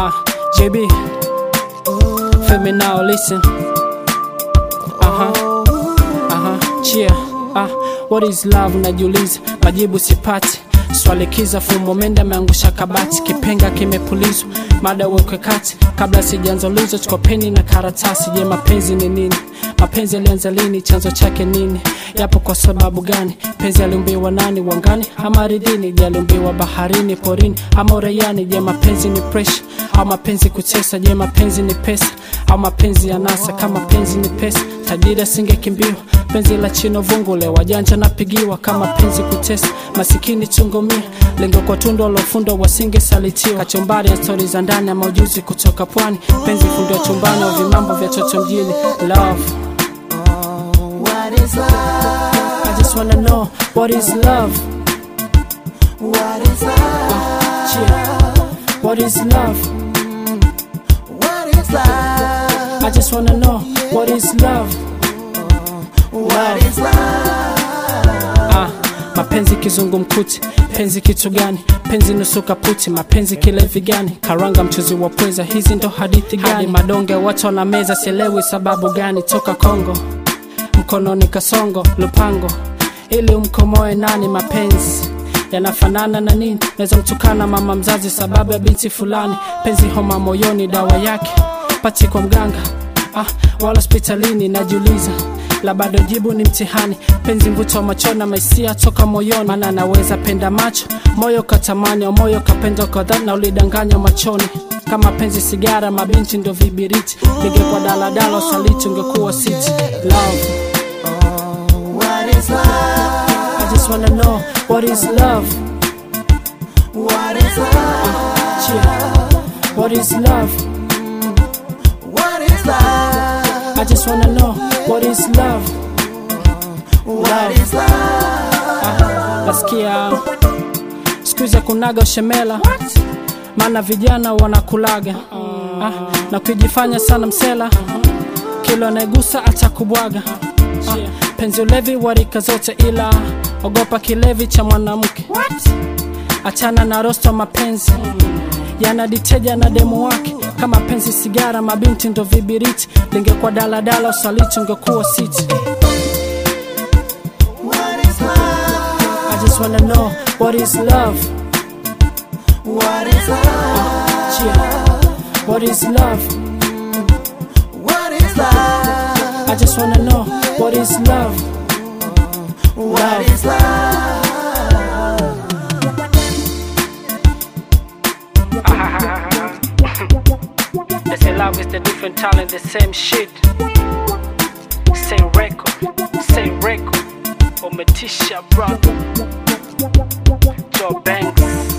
Ah, JB, feel me now, listen. Uh huh, uh huh, cheer. Ah, what is love? Najiuliza, majibu sipati. Swali kiza fumo menda ameangusha kabati, kipenga kimepulizwa, mada wekwe kati. Kabla sijaanza ulizo, chukua peni na karatasi. Je, mapenzi ni nini? Mapenzi yalianza lini? Chanzo chake nini? Yapo kwa sababu gani? Penzi aliumbiwa nani? Wangani ama ardhini? Je, aliumbiwa baharini, porini ama uraiani? Je, mapenzi ni pressure au mapenzi kutesa? Je, mapenzi ni pesa au mapenzi ya nasa? Kama penzi ni pesa, tajiri asingekimbiwa. Penzi la chino vungule, wajanja napigiwa. Kama penzi kutesa, masikini chungumia. Lengo kwa tundo lofundwa wasingesalitiwa. Kachumbari ya stori za ndani ama ujuzi kutoka pwani. Penzi fundwa chumbani au vimambo vya toto mjini. Love, What is love? I just wanna know what is love. What is love? Yeah. What is love? What is love? I just wanna know what is love. What is love? Ah, mapenzi kizungumkuti, penzi kitu gani? Penzi nusu kaputi, mapenzi kilevi gani? Karanga mchuzi wa pweza, hizi ndo hadithi gani? Hadi madonge watu na meza, sielewi sababu gani? Toka Kongo mkononi kasongo lupango, ili umkomoe nani? Mapenzi yanafanana na nini? Naweza mtukana mama mzazi sababu ya binti fulani. Penzi homa moyoni, dawa yake pati kwa mganga ah, wala hospitalini. Najiuliza la bado jibu ni mtihani. Penzi mvuto wa machona, maisia toka moyoni, maana naweza penda macho moyo katamani, au moyo kapenda kwa dhati na ulidanganya machoni. Kama penzi sigara, mabinti ndo vibiriti, ningekuwa daladala usaliti ungekuwa siti. Love, What is love? I just wanna know what is love. What is love? Yeah. What is love? What is love? I just wanna know what is love. What is love? Nasikia siku hizi kunaga ushemela, maana vijana wanakulaga ah, na kujifanya sana msela, kilo anayegusa atakubwaga. Ah, penzi ulevi wa rika zote, ila ogopa kilevi cha mwanamke. Achana na rosto mapenzi yanaditeja na demu wake kama penzi sigara, mabinti ndo vibiriti. Lingekuwa daladala usaliti ungekuwa siti. What is love? I just wanna know what is love. What is love? Yeah. What is love? What is love? I just wanna know what is love. What is love? They say love is the different talent, the same shit. Same record, same record. Umetisha bro. Joe Banks.